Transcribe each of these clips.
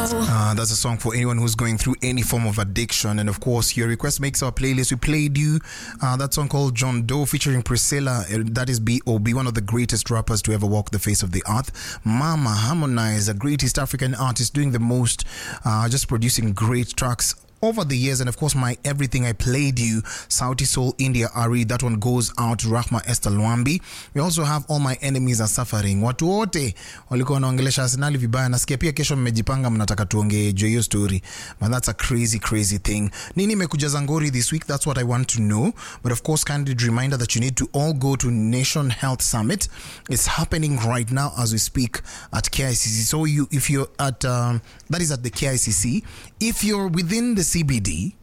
Uh, that's a song for anyone who's going through any form of addiction. And of course, your request makes our playlist. We played you uh, that song called John Doe featuring Priscilla. Uh, That is B.O.B., one of the greatest rappers to ever walk the face of the earth. Mama Harmonize, a great East African artist doing the most, uh, just producing great tracks over the years and of course my everything i played you sauti soul india ari that one goes out to rahma esther lwambi we also have all my enemies are suffering watu wote walikuwa wanaongelesha arsenali vibaya nasikia pia kesho mmejipanga mnataka tuongee juu ya hiyo story but that's a crazy crazy thing nini imekujaza ngori this week that's what i want to know but of course candid reminder that you need to all go to nation health summit it's happening right now as we speak at kicc so you if you're at um, that is at the kicc if you're within the cbd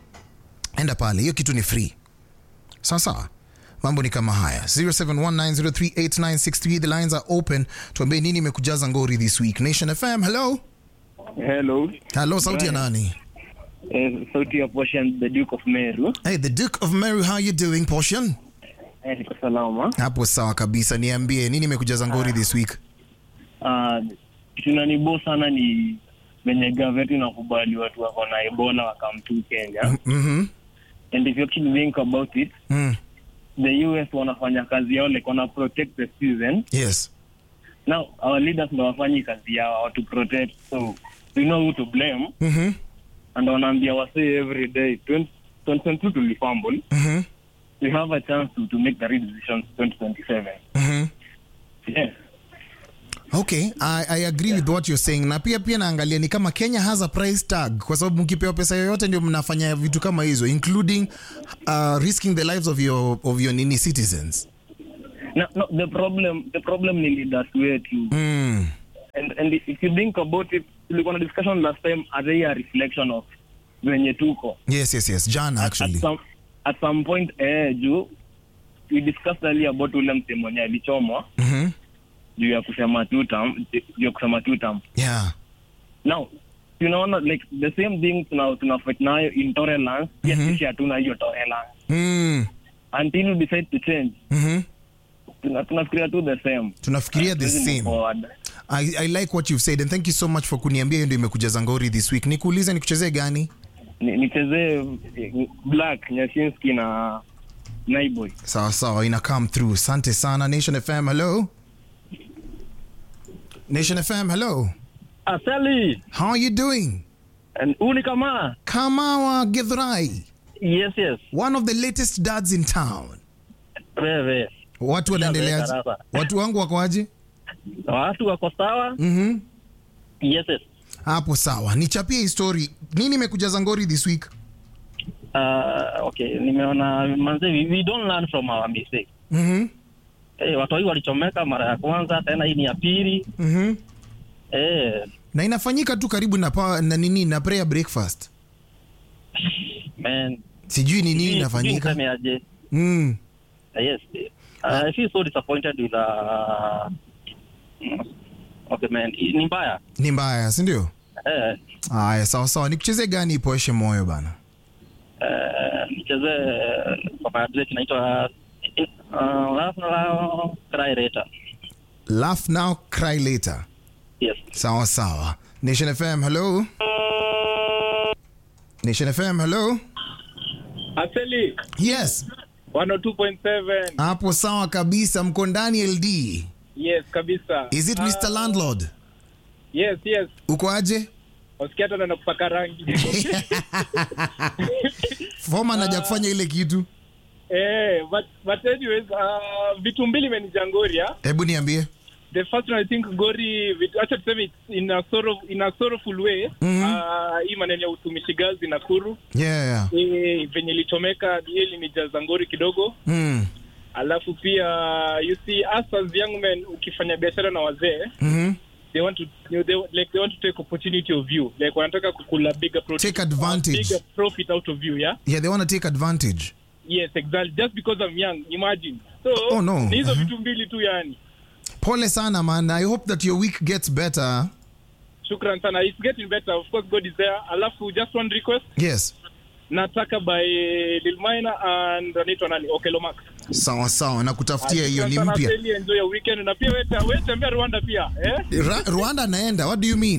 enda pale hiyo kitu ni free sawa sawa mambo ni kama haya 0719038963 the lines are open tuambie nini imekujaza ngori this week nation fm hello Hello. hello sauti ya Brian. nani Eh, sauti ya Portion, the Duke of Meru. hey the duke of mary how you doing portion Eh, niko salama. hapo sawa kabisa niambie nini imekujaza ngori this week Ah, kitu inanibo sana ni venye gaveti nakubali watu wako na Ebola wakamtu Kenya. mm-hmm. And if you actually think about it, mm. the US wanafanya kazi yao like wana protect the citizen. yes Now our leaders ndo wafanyi kazi yao to protect. So we know who to blame mm-hmm. and wanaambia wasee every day 20 2022 tulifumble. Mm-hmm. We have a chance to, to make the right decisions 2027. Mm-hmm. Yes. okay I, i agree with what you're saying na pia pia naangalia ni kama kenya has a price tag kwa sababu mkipewa pesa yoyote ndio mnafanya vitu kama hizo including uh, risking the lives of your, of your nini citizens No, no, the problem the problem ni leaders wetu mm. and and if you think about it tulikuwa na discussion last time as a reflection of venye tuko yes yes yes jana at actually some, at some point eh juu we discussed earlier about ule msemo mwenye alichomwa mm-hmm. juu ya kusema two term juu ya kusema two term yeah now tunaona like the same thing tuna tuna fight nayo intolerance pia Mhm. sisi hatuna hiyo tolerance mm. until we decide to change mm-hmm. tuna tunafikiria tu the same tunafikiria the Hatuwezi move same forward. I, I like what you've said and thank you so much for kuniambia hiyo ndio imekujaza ngori this week nikuulize nikuchezee gani Ni- nichezee eh, black nyashinski na naiboy sawa sawa ina come through asante sana nation fm hello nation fm hello asali how are you doing and uni kama kamawa githurai yes yes one of the latest dads in town wewe watu wanaendeleaje darasa. watu wangu wakoaje watu wako sawa mm-hmm. yes yes hapo sawa nichapie histori nini imekujaza ngori this week uh, okay nimeona manze we, we don't learn from our mistake mm-hmm. hey, watu hii walichomeka mara ya kwanza tena hii ni ya pili Mm-hmm. hey, na inafanyika tu karibu na, pa, na nini na prayer breakfast man sijui ni nini Sijui- sijui inafanyika niseme aje mm. Uh, yes uh, I feel so disappointed with uh, okay man ni mbaya ni mbaya sindio eh haya sawa sawa nikuchezee gani ipoeshe moyo bana eh, nichezee kwa maadresi inaitwa uh, Laugh Now, Cry Later. laugh now cry later yes sawa sawa nation fm hello nation fm hello Aseli yes 102.7 hapo sawa kabisa mko ndani ld yes kabisa is it mr landlord yes yes uko aje wasikia hata naenda kupaka rangi foma naja kufanya ile kitu eh but but anyways uh, vitu mbili imenijangori hebu niambie the first one i think gori vitu- acha tuseme it's in a sorrow, in a sorrowful way Mhm. uh, hii maneno ya utumishi gazi Nakuru yeah, yeah. eh, venye ilichomeka hiyo ilinijaza ngori kidogo Mm. alafu pia you see us as young men ukifanya biashara na wazee Mhm. they want to you know, they, like they want to take opportunity of you like wanataka kukula bigger pro- Take advantage. bigger profit out of you yeah yeah they want to take advantage yes exactly just because i'm young imagine so Oh, no. ni hizo Mhm. vitu mbili tu yani pole sana man i hope that your week gets better shukran sana it's getting better of course god is there alafu just one request yes nataka by Lil Minor and anaitwa nani Okelo Max sawa sawa na kutafutia hiyo ni Shukran sana, mpya Sally, enjoy your weekend na pia wewe wewe tembea Rwanda pia eh Ra- rwanda naenda what do you mean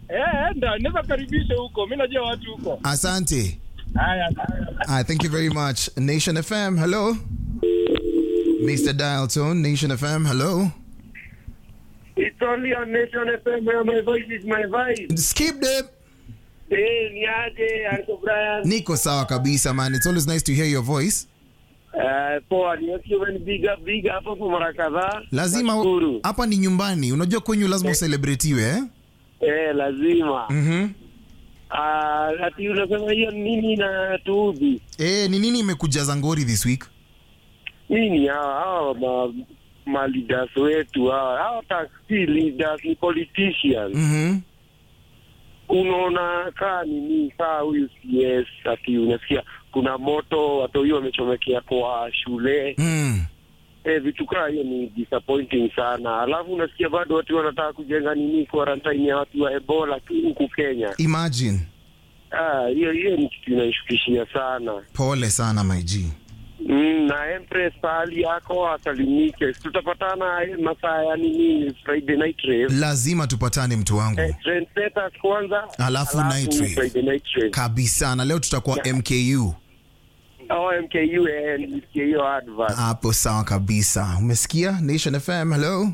Eh, enda naweza karibisha huko. Mimi najua watu huko. Asante. Haya. Ah, thank you very much. Nation FM, hello. Mr. Dial Tone, Nation FM, hello. It's only on Nation FM where my voice is my vibe. Skip them. Hey, niaje, Uncle Brian. Niko sawa kabisa man. It's always nice to hear your voice. Uh, poa, niwakiwa big up, big up hapo mara kadhaa. Lazima Nashukuru. hapa ni nyumbani. Unajua kwenyu lazima uselebretiwe eh? Eh, lazima. Mhm. Ah, ati unasema hiyo nini na tuudhi? Eh, ni nini imekujaza ngori this week? Nini hawa hawa ma, ma leaders wetu hawa hawa taxi leaders ni politicians. Mhm. Unaona kaa nini kaa huyu CS ati unasikia kuna moto watu hiyo wamechomekea kwa shule. Mm. Eh, vitu kaa hiyo ni disappointing sana. Alafu unasikia bado watu wanataka kujenga nini quarantine ya watu wa Ebola tu huku Kenya. Imagine. Ah, hiyo hiyo ni kitu inaishukishia sana. Pole sana my G. Mm, na Empress pahali yako asalimike. Tutapatana eh, masaa ya nini Friday night rave. Lazima tupatane mtu wangu. Eh, trendsetters kwanza, Alafu night rave. Friday night rave. Kabisa na leo tutakuwa MKU. Oh, MKU eh, nilisikia hiyo advert. Hapo sawa kabisa. Umesikia? Nation FM, hello.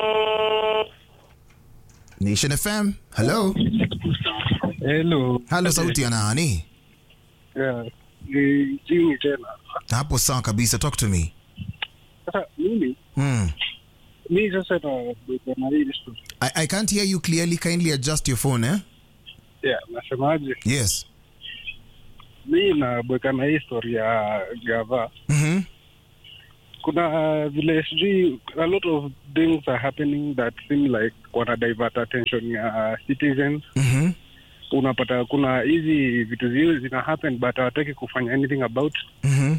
Nation FM, hello. Hello. Halo, sauti ya nani? Yeah. Ni Jimmy tena. Hapo sawa kabisa, talk to me. Sasa mimi Hmm. mimi sasa na na hii story. I, I can't hear you clearly. Kindly adjust your phone, eh? Yeah, nasemaje? Yes. Mimi nabweka na hii story ya gava. Mhm. Kuna uh, vile sijui a lot of things are happening that seem like wana divert attention ya citizens. Mhm. Unapata kuna hizi vitu zi zina happen but hawataki kufanya anything about Mhm.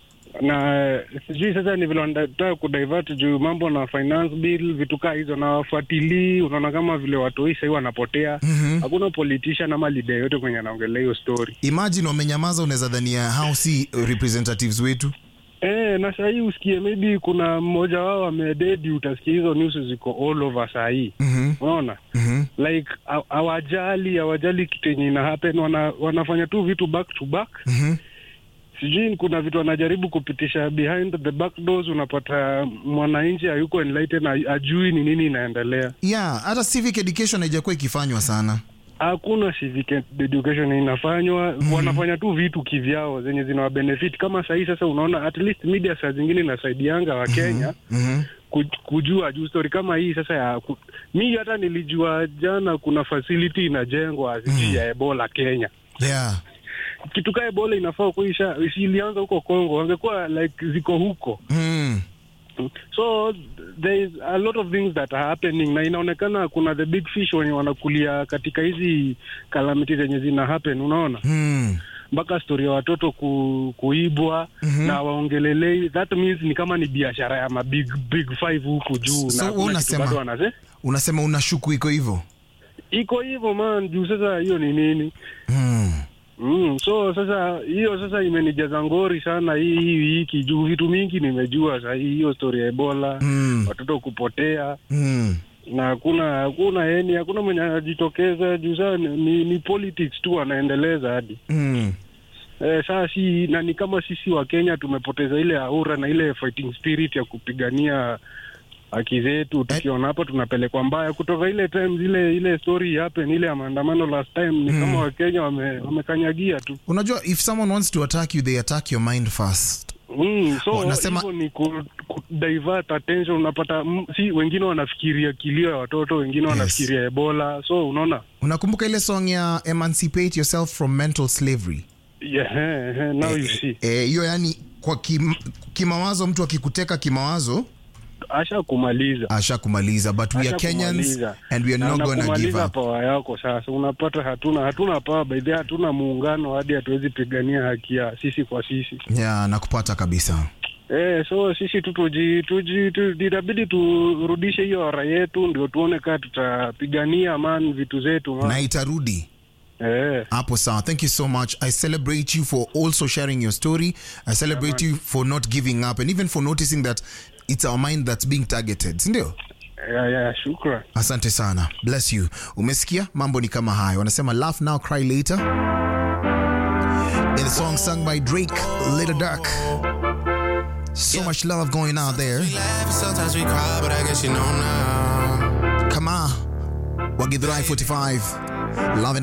na sijui sasa ni vile wanataka kudivert juu mambo na finance bill vitu kaa hizo na wafuatilii unaona kama vile watu hii sahii wanapotea Mhm. hakuna politician ama leader yote kwenye anaongelea hiyo story Imagine wamenyamaza, unaweza dhania hao si representatives wetu. Eh, na sahii usikie maybe kuna mmoja wao amededi, utasikia hizo news ziko all over sahii, Mhm. unaona Mhm. like haw- hawajali hawajali kitu yenye ina happen, wana, wanafanya tu vitu back to back. Mhm. Sijui kuna vitu wanajaribu kupitisha behind the back doors, unapata mwananchi hayuko enlightened, ha- ajui ni nini inaendelea. Yeah, hata civic education haijakuwa ikifanywa sana. Hakuna civic education inafanywa, wanafanya tu vitu kivyao zenye zinawa benefit. Kama sahii sasa, unaona at least media saa zingine inasaidianga wa Kenya Mhm. ku- kujua juu story kama hii sasa ya ku, mi hata nilijua jana kuna facility inajengwa sijui ya Ebola Kenya. Yeah. Kitu kaa Ebola inafaa kuisha ilianza huko Congo, wangekuwa like ziko huko. Mm. So there is a lot of things that are happening, na inaonekana kuna the big fish wenye wanakulia katika hizi calamity zenye zina happen, unaona Mm. mpaka story ya watoto ku, kuibwa Mhm. na waongelelei. That means ni kama ni biashara ya ma big big five huku juu, So na hakuna unasema- kitu bado wanase Unasema unashuku iko hivyo? iko hivyo man, juu sasa hiyo ni nini? Mm. Mm, so sasa hiyo sasa imenijaza ngori sana hii hii wiki juu vitu mingi nimejua sasa hii hiyo story ya Ebola Mm. watoto kupotea Mm. na hakuna hakuna yani hakuna mwenye anajitokeza juu sasa ni, ni, ni politics tu wanaendeleza hadi Mm. eh, saa si na ni kama sisi wa Kenya tumepoteza ile aura na ile fighting spirit ya kupigania haki zetu. Tukiona hapa tunapelekwa mbaya kutoka ile time ile ile story happen ile ya maandamano last time, ni kama Wakenya wame, wamekanyagia tu Unajua if someone wants to attack you they attack your mind first. Mm, so Wanasema- hivyo ni ku, ku divert attention. Unapata mm, si wengine wanafikiria kilio ya watoto, wengine wanafikiria Ebola. So unaona Unakumbuka ile song ya Emancipate Yourself from Mental Slavery? yeah, eh, eh, now you see Eh, hiyo yani kwa kim, kimawazo mtu akikuteka kimawazo asha kumaliza asha kumaliza but we are Kenyans and we are not going to give kumaliza up. pawa yako. Sasa unapata hatuna hatuna pawa by the way, hatuna muungano hadi hatuwezi pigania haki ya sisi kwa sisi. Yeah, nakupata kabisa. Eh, so sisi tu tuji tuji tu- itabidi turudishe hiyo ora yetu, ndio tuone kaa tutapigania man vitu zetu man. Na itarudi. Eh. Hapo sawa. Thank you so much. I celebrate you for also sharing your story. I celebrate you for not giving up and even for noticing that it's our mind that's being targeted. Sindio? ya, ya, shukran. asante sana bless you umesikia mambo ni kama hayo wanasema laugh now cry later in a song sung by drake little dark so much love going out there laugh, sometimes we cry, but I guess you know now. kama wagidhurai 45 love and